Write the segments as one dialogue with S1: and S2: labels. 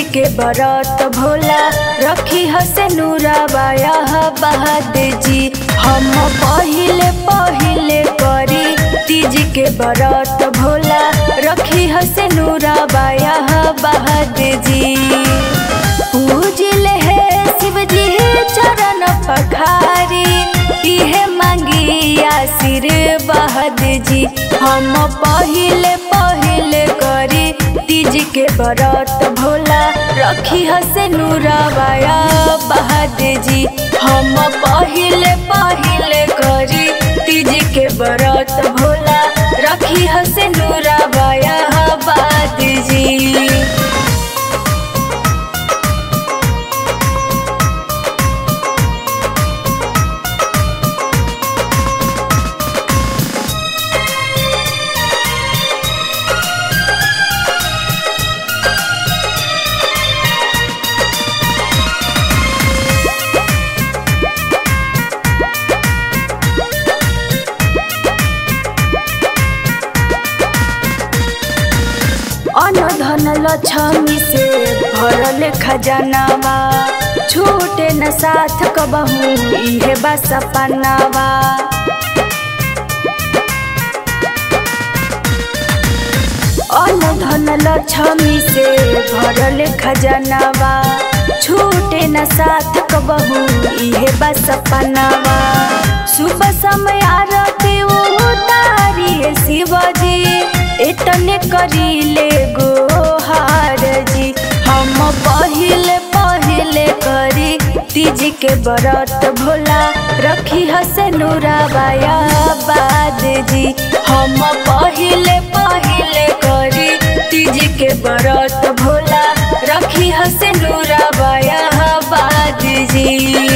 S1: के बरत भोला रखी हसे नूराबाया बहाद जी हम पहिले पहिले करी तीज के बरत भोला रखी हसे नूराबाया बहाद जी पूजिल है शिव जी चरण पखारी इहे मांगी आशीर्वाद जी हम पहिले पहिले करी तीज के बरत भोला रखी हसे नूराबाया बहाद जी हम पहिले पहिले करी तीज के बरत भोला रखी हसे नूराबाया बहाद जी अन्न धन लक्ष्मी से भरल खजानावा छूटे न साथ कबहू इहे बा सपनावा अन्न धन लक्ष्मी से भरल खजानावा छूटे न साथ कबहू इहे बा सपनावा सुबह समय आरती उतारी शिवजी इतने करीले गोहार जी हम पहिले पहिले करी तीज के बरत भोला रखी हसे नूराबाया बाद जी हम पहिले पहिले करी तीज के बरत भोला रखी हसे नूराबाया बाद जी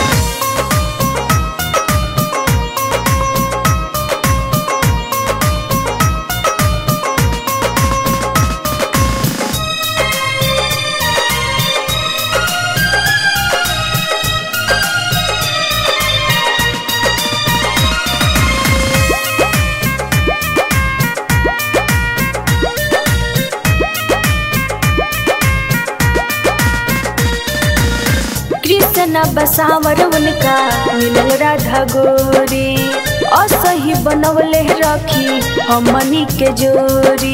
S1: कृष्ण बसावर उनका मिलल राधा गोरी असही बनवले रखी हमनी के जोरी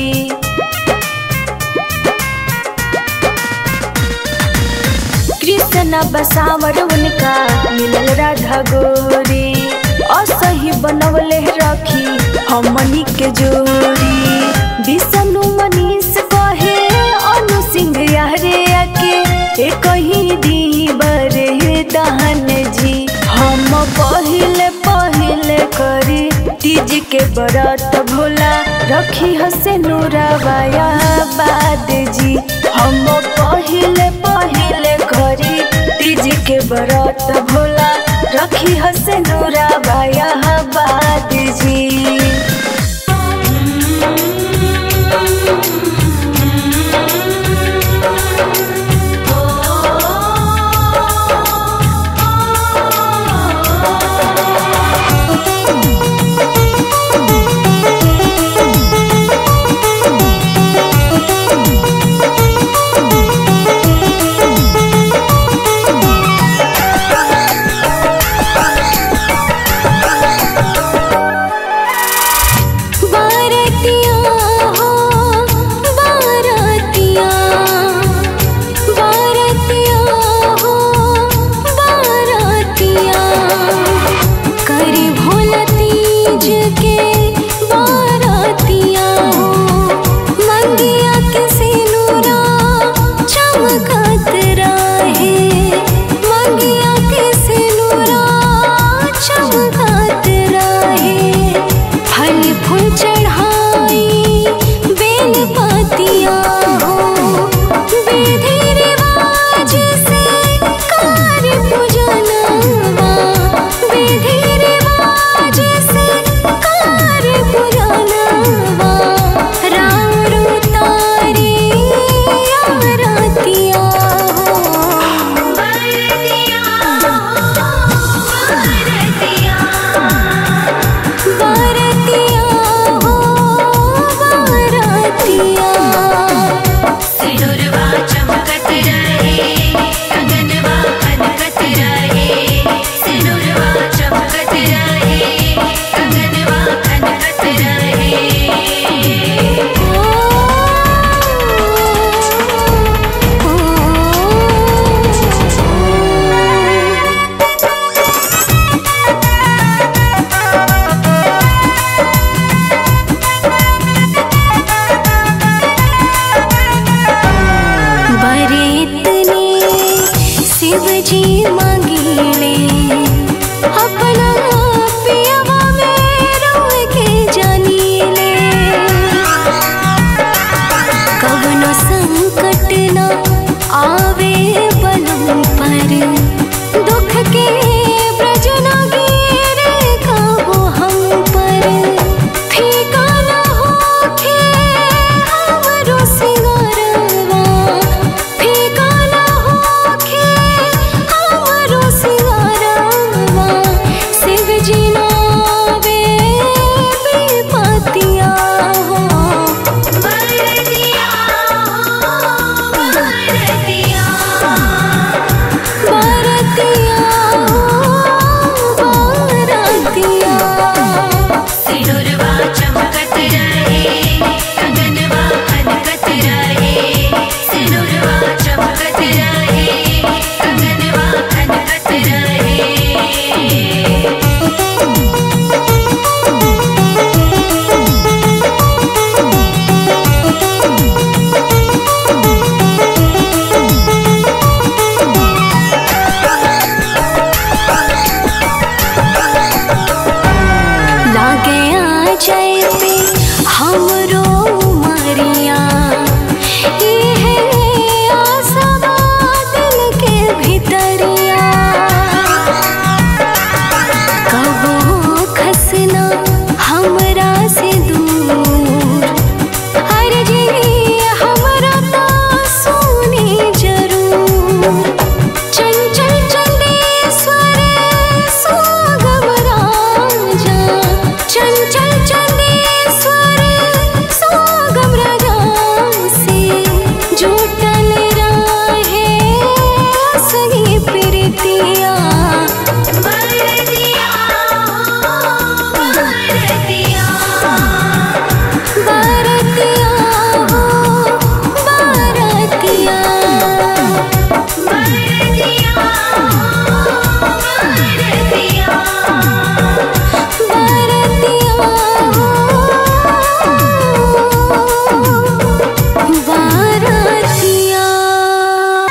S1: कृष्ण बसावर उनका मिलल राधा गोरी असही बनवले रखी हमनी के जोरी विष्णु मनीष कहे अनु सिंह यारे आके ए कहीं दी बरे दहन जी हम पहिले पहिले करी तीज के बरत भोला रखी हसे नूराबाया बाद जी हम पहिले पहिले करी तीज के बरत भोला रखी हसे नूराबाया बाद जी
S2: ना हमरा से दूर हर जी हमरा तो सुनी जरूर चंचल चंदेश्वर सुगम राजा चंचल चंदेश्वर सुगम राजा से जुटल रहे सही प्रीतिया बरदिया बरदिया बरतिया हो बरतिया बरतिया बरतिया बरतिया बरतिया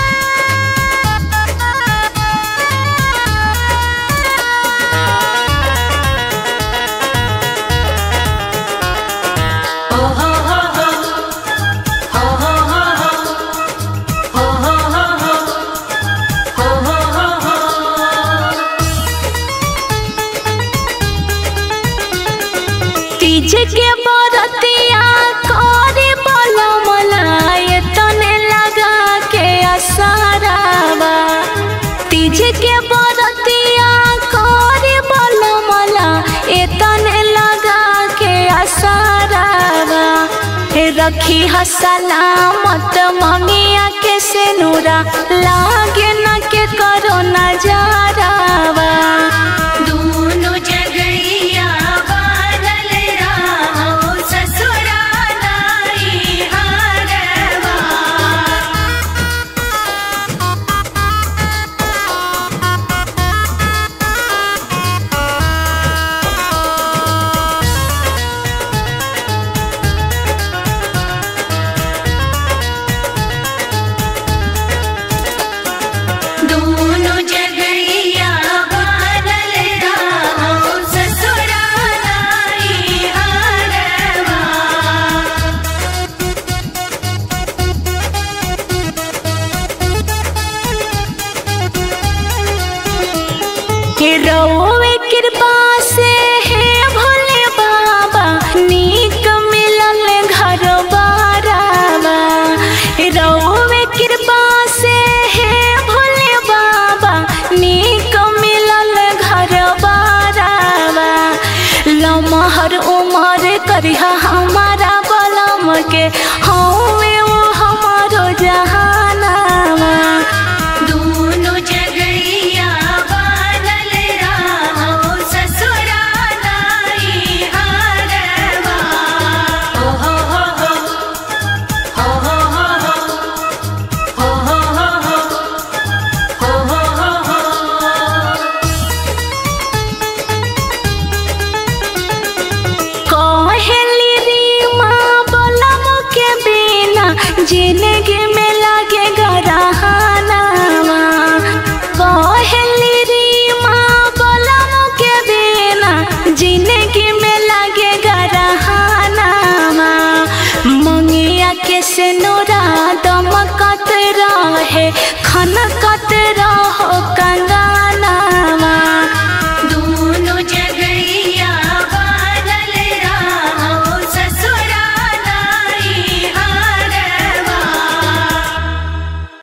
S1: तीज के बरतिया करे बोला मलाए तने लगा के असारावा तीज के बरतिया करे बोला मला ए तने लगा के असारावा हे रखी ह सलामत मंगिया के सेनुरा लागे न के करो नजारावा
S2: दोनों जगैया बादल राहो ससुरा नाई हारवा दोनों जगैया बादल राहो ससुरा नाई हारवा
S1: के रउवे कृपा से हे भोले बाबा नीक मिलल घर बारावा रउवे कृपा से हे भोले बाबा नीक मिलल घर बारावा लमहर उमर करिहा हमारा बलम के हवे वो हमारो जहानावा
S2: दोनों जगैया बादल राहो ससुरा नाई हारवा ओ हो हो हो हो हो हो हो हो हो हो हो हो हो
S1: कहली री माँ बलम के बिना जिंदगी में लगे गरहानावा कहली री माँ बलम के बिना जिंदगी में लगे गरहानावा मंगिया के से नोर